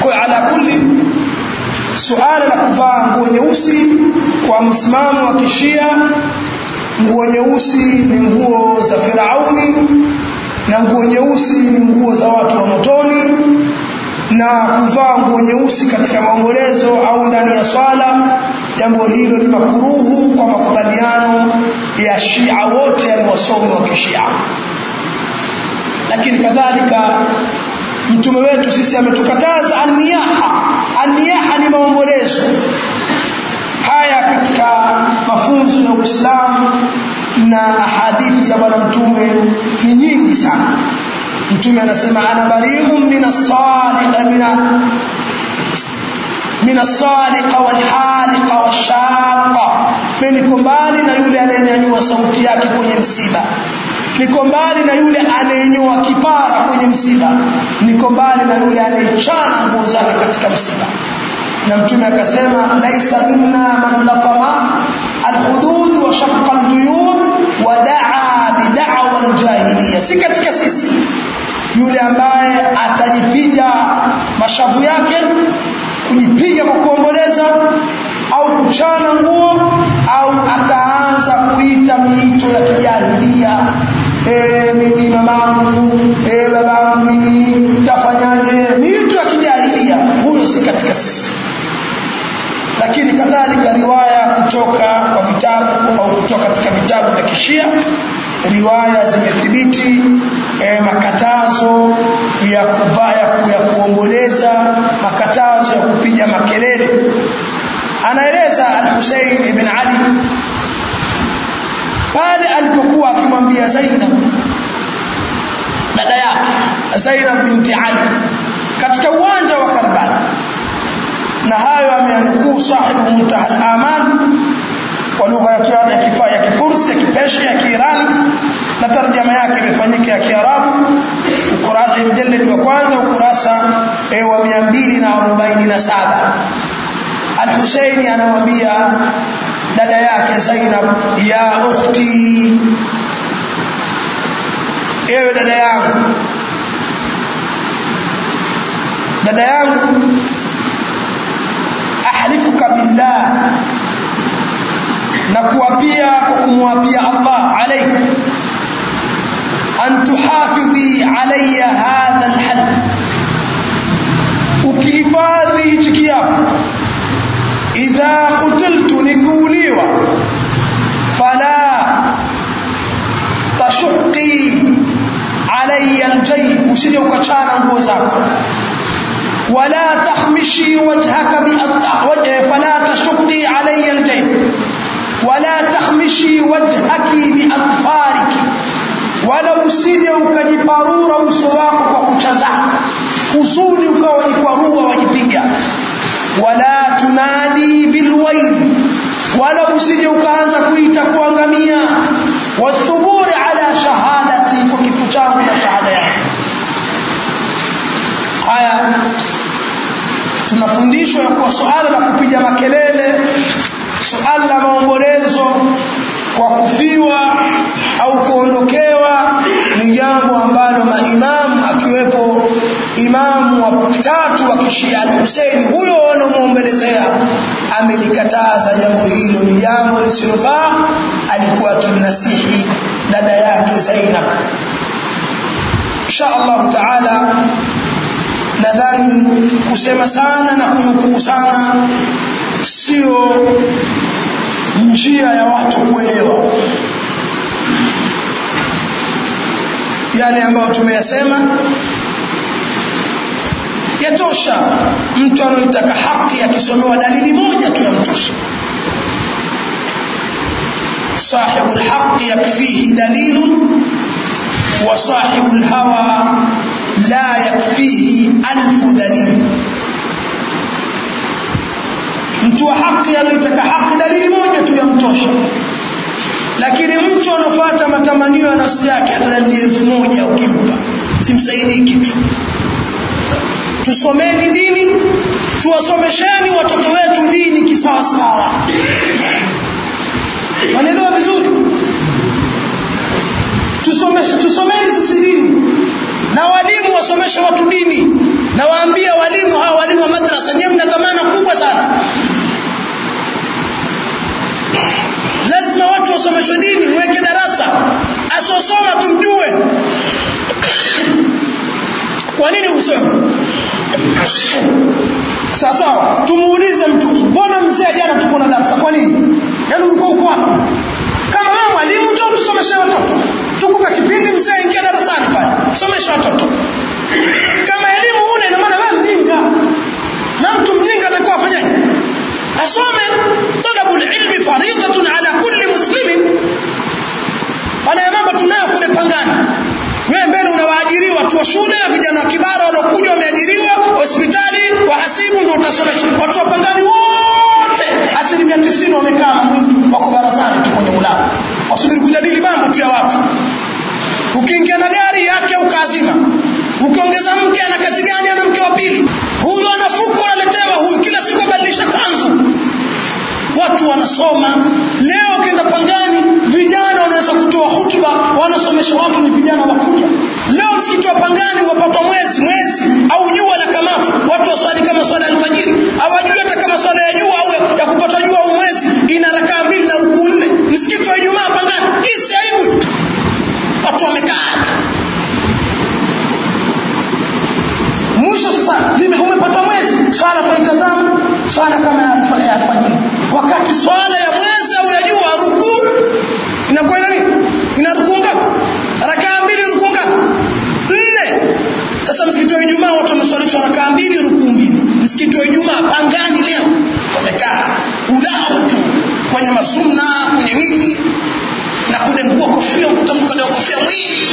kwa ala kulli suala la kuvaa nguo nyeusi kwa msimamo wa kishia nguo nyeusi ni nguo za Firauni na nguo nyeusi ni nguo za watu wa motoni na kuvaa nguo nyeusi katika maombolezo au ndani ya swala jambo hilo ni makuruhu kwa makubaliano ya Shia wote yani wasomi wa kishia lakini kadhalika mtume wetu sisi ametukataza aniyaha aniyaha ni maombolezo haya katika mafunzo ya Uislamu na ahadithi za bwana mtume ni nyingi sana mtume anasema ana bari'un min as-saliqa min min as-saliqa wal haliqa wash-shaqqa mimi niko mbali na yule anayenyanyua sauti yake kwenye msiba niko mbali na yule anayenyoa kipara kwenye msiba niko mbali na yule anayechana nguo zake katika msiba na mtume akasema laisa minna man latama alhudud wa shaqqa alduyun wa daa bid'awa aljahiliya si katika sisi yule ambaye atajipiga mashavu yake kujipiga kwa kuomboleza au kuchana nguo au akaanza kuita miito ya kijahilia eh mimi mamangu eh babangu mimi tafanyaje miito ya kijahilia huyo si katika sisi lakini kadhalika riwaya kutoka kwa vitabu au kutoka katika vitabu vya kishia riwaya zimethibiti e, makatazo ya kuvaa ya kuomboleza makatazo ya kupiga makelele anaeleza al-Husayn ibn Ali pale alipokuwa akimwambia Zainab dada yake Zainab binti Ali katika uwanja wa Karbala na hayo ameanukuu sahibu muntaha al-aman kwa lugha ya Kiarabu ya kifaa ya Kifursi ya Kipeshi ya Kiirani na tarjama yake imefanyika ya Kiarabu ukurasa mjallad wa kwanza ukurasa wa 247 Al-Husaini anamwambia dada yake Zainab ya ukhti ewe dada yangu dada yangu ahlifuka billah na kuapia kwa kumwapia Allah alayhi an tuhafidhi alayya hadha alhal ukihifadhi hichi kiapo idha qutiltu nikuuliwa fala tashuqi alayya aljayb usije ukachana nguo zako ولا تخمشي وجهك بأطفالك فلا تشقي علي الجيب ولا تخمشي وجهك بأطفالك wala usije ukajiparura uso wako kwa kucha zako huzuni ukawa wajikwarua wajipiga wala tunadi bilwaili wala usije ukaanza kuita kuangamia wathuburi ala shahadati kwa kifo changu na shahada yangu haya tunafundishwa ya kuwa suala la kupiga makelele suala la maombolezo kwa kufiwa au kuondokewa ni jambo ambalo maimamu akiwepo imamu wa tatu wa kishia al-Husaini huyo wanamuombelezea amelikataza jambo hilo ni jambo lisilofaa alikuwa akimnasihi dada yake Zainab insha Allah taala nadhani kusema sana na kunukuu sana sio njia ya watu kuelewa yale ambayo tumeyasema yatosha mtu anaitaka haki akisomewa dalili moja tu yamtosha صاحب الحق يكفيه دليل وصاحب الهوى لا يكفيه ألف دليل mtu wa haki anayetaka haki dalili moja tu yamtosha lakini mtu anafuata matamanio ya nafsi yake hata dalili elfu moja ukimpa simsaidii kitu tusomeni dini tuwasomesheni watoto wetu dini kisawasawa wanaelewa vizuri tusomeshe tusomeni sisi dini na walimu wasomeshe watu dini na waambie walimu hawa walimu sawa sawa tumuulize mtu mbona mzee jana tuko na darasa kwa nini yaani ulikuwa uko wapi kama wewe mwalimu njoo tusomeshe watoto tukupe kipindi mzee ingia darasani pale somesha watoto kama elimu una ina maana wewe mjinga na mtu mjinga atakuwa afanyaje asome talabul ilmi faridatun ala kulli muslimin haya mambo tunayo kule pangani wewe mbele unawaajiriwa watu wa shule vijana wa kibara wanaokuja wameajiriwa hospitali wahasibu ndio utasomesha watu wa pangani wote asilimia tisini wamekaa mwingi wako barazani tu kwenye mlango wasubiri kujadili mambo tu ya watu ukiingia na gari yake ukaazima ukiongeza mke ana kazi gani ana mke wa pili huyu ana fuko analetewa huyu kila siku abadilisha kanzu watu wanasoma leo ukienda pangani vijana wanaweza kutoa hutuba wanasomesha watu ni vijana wakuja leo msikiti wa pangani wapatwa mwezi mwezi au jua la kamatu watu waswali kama swala alfajiri hawajui hata kama swala ya jua au ya kupata jua au mwezi ina rakaa mbili na rukuu nne msikiti wa ijumaa pangani hii si aibu watu wamekaa mwisho sasa vime umepata mwezi swala twaitazama swala kama ya alfajiri wakati swala ya mwezi au ya jua rukuu inakuwa ina nini ina rukuu ngapi rakaa mbili rukuu ngapi nne sasa msikiti wa ijumaa watu wameswalishwa rakaa mbili rukuu mbili msikiti wa ijumaa pangani leo wamekaa ulao tu kwenye masumna kwenye nini na kudengua kofia ukuta mtu kadea kofia mwingi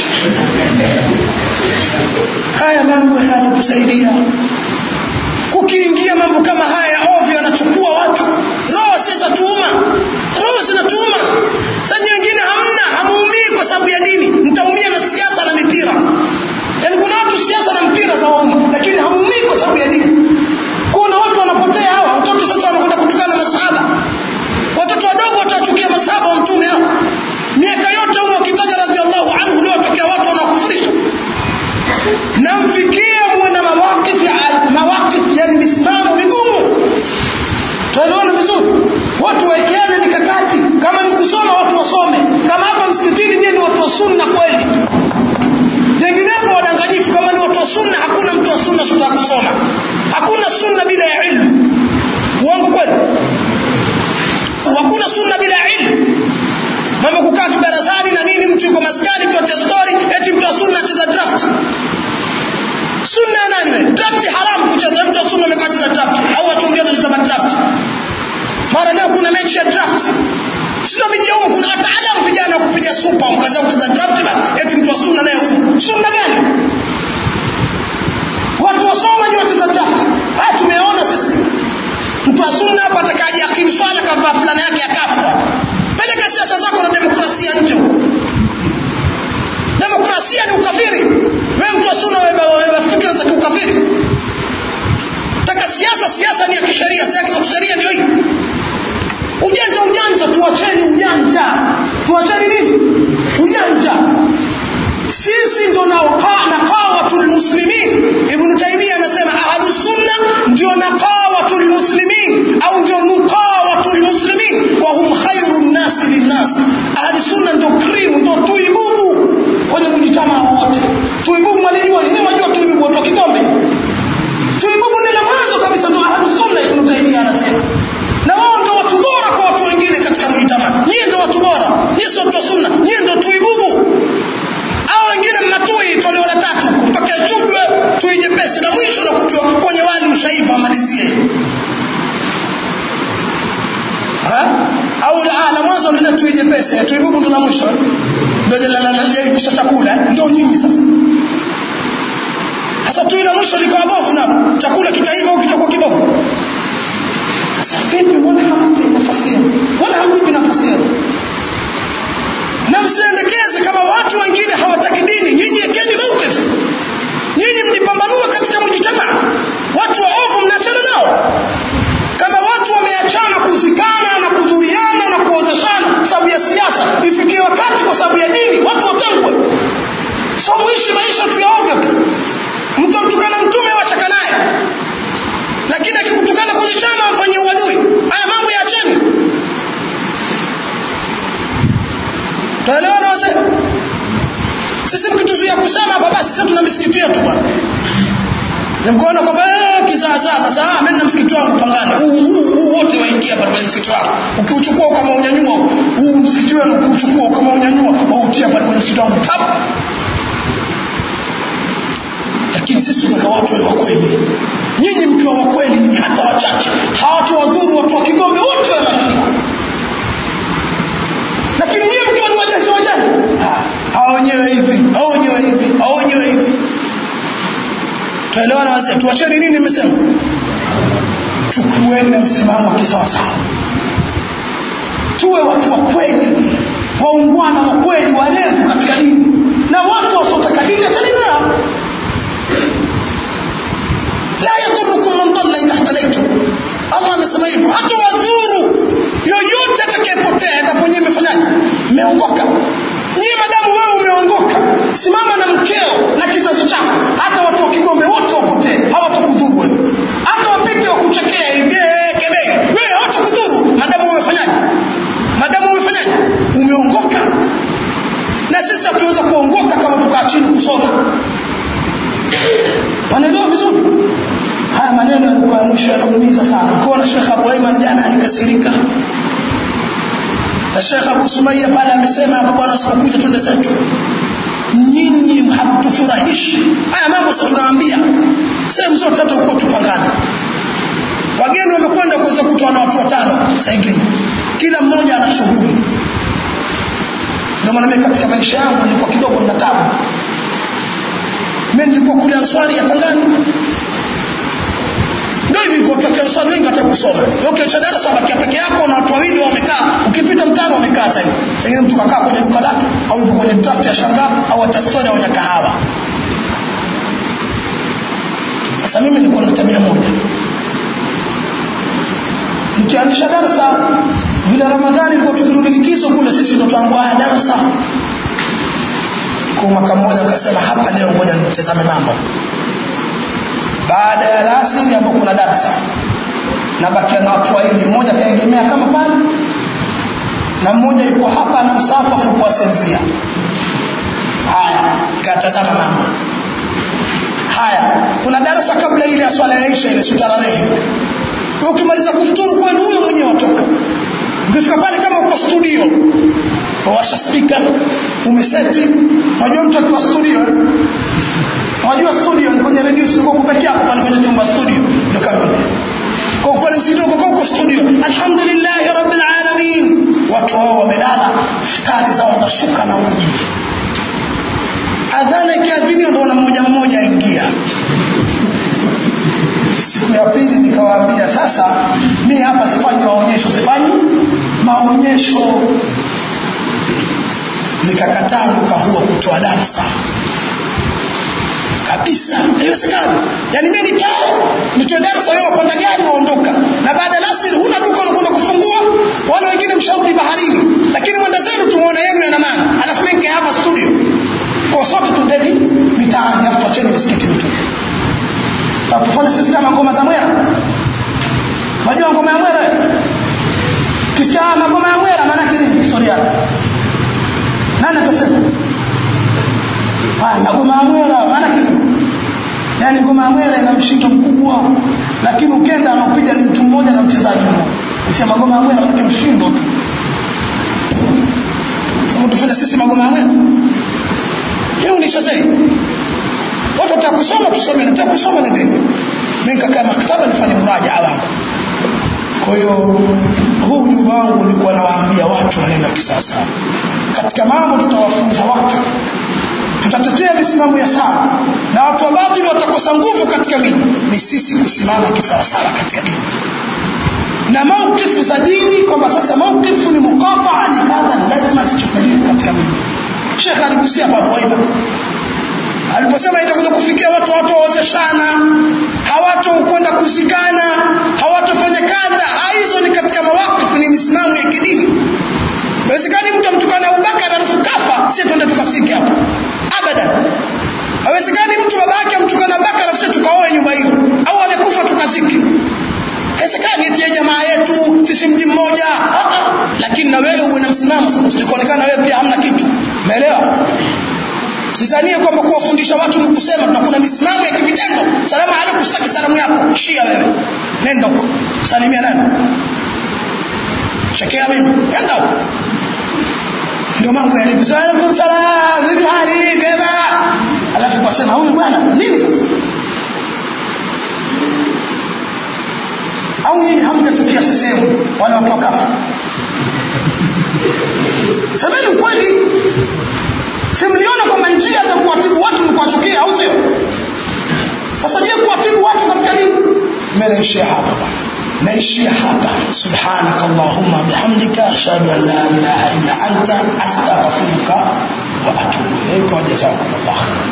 haya mambo hayatatusaidia kukiingia mambo kama haya ovyo yanachukua watu roho si za tuuma roho zinatuuma saji wengine hamna hamuumii kwa sababu ya dini mtaumia na siasa na mipira yaani kuna watu siasa na mpira za wauma lakini hamuumii kwa sababu ya dini kuna watu wanapotea hawa watoto sasa wanakwenda kutukana masahaba watoto wadogo watawachukia masahaba wa mtume hao miaka yote humo wakitaja radhiallahu anhu leo watokea watu wanakufurisha na mfikie muwe na mawakif mawakif yani misimamo migumu tunaelewana vizuri watu waekeane mikakati kama ni kusoma watu wasome kama hapa msikitini nyie ni watu wa sunna kweli jenginepo wadanganyifu kama ni watu wa sunna hakuna mtu wa sunna sota kusoma hakuna sunna bila ya ilmu uongo kweli hakuna sunna bila ya ilmu mambo kukaa vibarazani na nini mtu yuko maskani tu atia story eti mtu wa sunna acheza draft sunna ya nani wewe draft haramu kucheza mtu wa sunna amekaa cheza draft au wachungia wanacheza draft mara leo kuna mechi ya draft sio miji huko kuna wataalamu vijana wa kupiga supa mkaza kucheza draft basi eti mtu wa sunna naye huko sunna gani watu wasoma ni wacheza draft haya tumeona sisi mtu wa sunna hapa atakaje akili swala kavaa fulana yake ya kafra peleka siasa zako na demokrasia nje demokrasia ni ukafiri wewe mtu wa sunna wewe fikra za kiukafiri taka siasa siasa ni ya kisheria siasa za kisheria ndio hiyo ujanja ujanja tuacheni ujanja tuacheni nini ujanja sisi ndo naqawatul muslimin ibn taymiyyah anasema ahlus sunna ndio naqawatul muslimin au ndio nuqawatul muslimin wa hum khairun nas linnas ahli sunna ndio cream ndio tuibubu kwenye mjitamaa wote tuibubu mwalijua ni wajua tuibubu watu wa kikombe tuibubu ni la mwanzo kabisa ndio ahlus sunna ibn taymiyyah anasema na wao ndio watu bora kwa watu wengine katika mjitamaa nyie ndio watu bora nyie sio watu wa sunna nyie ndio tuibubu au wengine mnatui toleo la tatu mpaka chumbe tui nyepesi na mwisho na kutua kwenye wali ushaiva malizie au la, la mwanzo lile tui jepesi tui bubu ndo la mwisho ndio la kisha chakula ndio nyinyi sasa sasa tui la mwisho likawa bovu nalo chakula kitaiva au kitakuwa kibovu sasa vipi mbona hampi nafasi mbona hampi nafasi na msiendekeze kama watu wengine hawataki dini nyinyi ekeni mawqif nyinyi mjipambanue katika mjitamaa watu waovu mnaachana nao kama watu wameachana kuzikana na kudhuriana na kuozeshana kwa sababu ya siasa ifikie wakati kwa sababu ya dini watu watengwe so muishi maisha tu ya ovyo tu mtu amtukana mtume wachaka naye lakini akikutukana kwenye chama amfanyie uadui haya mambo yaacheni tuelewana wazee sisi mkituzuia kusema hapa basi sisi tuna misikiti yetu bwana mkoona kwamba kizaazaa sasa ah mimi na msikiti wangu pangane huu huu huu wote waingia pale kwenye msikiti wangu ukiuchukua kama unyanyua huu msikiti wenu ukiuchukua kama unyanyua wautia pale kwenye msikiti wangu pap lakini sisi tunataka watu wa kweli nyinyi mkiwa wa kweli ni hata wachache hawatuwadhuru watu wa Kigombe wote wa mashia lakini nyinyi mkiwa ni wajanja wajanja hao wenyewe hivi hao wenyewe hivi hao wenyewe hivi tuelewana wazee tuacheni nini nimesema chukueni msimamo wa kisawasawa tuwe watu wa kweli waungwana wa kweli walevu katika dini na watu wasiotaka dini achaneni nao la yadhurukum man dalla idha ihtadaytum Allah amesema hivyo hata wadhuru yoyote atakayepotea ataponye imefanyaje umeongoka nyie madamu wewe umeongoka simama na mkeo na kizazi chako hata watu wa Kigombe wote wapotee hawatakudhuru wewe hata wapite wakuchekea hivi kebei wewe hawatakudhuru madamu umefanyaje madamu umefanyaje umeongoka na sisi hatuweza kuongoka kama tukaa chini kusoma wanaelewa vizuri haya maneno yalikuwa ya mwisho yanaumiza sana kuona Sheikh Abu Aiman jana alikasirika na Sheikh Abu Sumaiya pale amesema hapa bwana sikukuja twende zetu nyinyi hamtufurahishi haya mambo sasa tunawaambia sehemu zote hata uko tupangana wageni wamekwenda kuweza kutoa na watu watano sasa ingine kila mmoja ana shughuli ndio maana mimi katika maisha yangu nilikuwa kidogo nina tabu mimi nilikuwa kule Answari ya Pangani ndio hivi hivyo tokea Answari wengi hata kusoma ukiacha darasa wabakia peke yako na watu wawili wamekaa ukipita mtano wamekaa sasa hivi sasa mtu kakaa kwenye duka lake au yupo kwenye draft ya shanga au hata story au kahawa sasa mimi nilikuwa na tabia moja nikianzisha darasa vile Ramadhani ilikuwa tukirudi likizo kule sisi ndo tuangua darasa kwa mwaka mmoja akasema hapa leo ngoja nitazame mambo baada ya alasiri ambapo kuna darasa na bakia na watu wawili mmoja kaegemea kama pale na mmoja yuko hapa na msafafu kwa senzia haya katazama mambo haya kuna darasa kabla ile ya swala ya Isha ile sutarawehi ukimaliza kufuturu kwenu huyo mwenyewe watoka ukifika pale kama uko studio washa speaker umeseti unajua mtu akiwa studio unajua studio ni kwenye radio sio kwa peke yako pale kwenye chumba studio ndio kama kwa pale msikitini kwa uko studio alhamdulillah rabbil alamin watu wao wamelala futari zao zashuka na uji adhana ikiadhini ndio na mmoja mmoja aingia siku ya pili nikawaambia sasa mi hapa sifanyi maonyesho sifanyi maonyesho nikakataa mwaka huo kutoa darasa kabisa haiwezekani yani mimi nikae nitoe darasa wewe wapanda gari waondoka na baada ya asiri huna duka unakwenda kufungua wale wengine mshauri baharini lakini mwenda zenu tumeona yenu yana maana alafu mimi hapa studio kwa sote tundeni mitaani afu tuacheni misikiti mitupu tufanye sisi kama ngoma za mwera unajua ngoma ya mwera kisikia ngoma ya mwera maana yake nini historia nani atasema haya ngoma ya mwera maana yake yani ngoma ya mwera ina mshindo mkubwa lakini ukenda anapiga ni mtu mmoja na mchezaji mmoja usema ngoma ya mwera ni mshindo tu sasa tufanye sisi magoma ya mwera hiyo ni shazai watu watakusoma tusome nataka kusoma nendeni mimi nikakaa maktaba nifanye muraja wangu kwa hiyo huu ujumbe wangu ulikuwa nawaambia watu maneno ya kisasa katika mambo tutawafunza watu tutatetea misimamo ya sawa na watu wa batili watakosa nguvu katika miji ni sisi kusimama kisawasawa katika dini na maukifu za dini kwamba sasa maukifu ni muqataa ni kadha lazima zichukuliwe katika miji Sheikh aligusia Abu Aiba aliposema itakuja kufikia watu hawataozeshana hawatokwenda kuzikana hawatofanya kadha hizo ni katika mawakifu ni misimamo ya kidini haiwezekani mtu amtukana Abubakar alafu kafa sisi twende tukasike hapo abadan haiwezekani mtu baba yake amtukana Abubakar alafu sisi tukaoe nyumba hiyo au amekufa tukazike haiwezekani eti jamaa yetu sisi mji mmoja lakini na wewe uwe na msimamo sasa tusikuonekana wewe pia hamna kitu umeelewa Sidhanie kwamba kuwafundisha watu ni kusema na kuna misimamo ya kivitendo. Salamu alaykum, sitaki salamu yako. Shia wewe. Nenda huko. Salimia nani? Chekea mimi. Nenda huko. Ndio mambo yalivyo. Salamu alaykum salam. Bibi hali kema. Alafu kwa sema huyu bwana nini sasa? Au nyinyi hamtachukia sehemu wale watu wakafa? Semeni ukweli. Simliona kwamba njia za kuwatibu watu ni kuwachukia au sio? Sasa je, kuwatibu watu katika nini? Mimi naishia hapa bwana. Naishia hapa. Subhanaka Allahumma bihamdika ashhadu an la ilaha illa anta astaghfiruka wa atubu ilaika wa jazakumullah khair.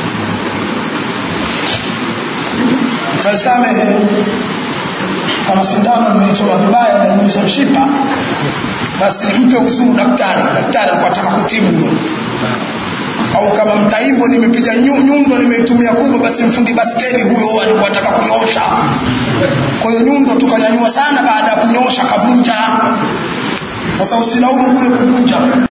Mtasamehe kama sindano nimeichoma vibaya na nimesha mshipa basi mpe uzuru daktari daktari alikuwa anataka kutibu huyo au kama mtaimbo nimepiga nyundo nimeitumia kubwa basi mfundi baskeli huyo alikuwa anataka kunyosha kwa hiyo nyundo tukanyanyua sana baada ya kunyosha kavunja sasa usilaumu kule kuvunja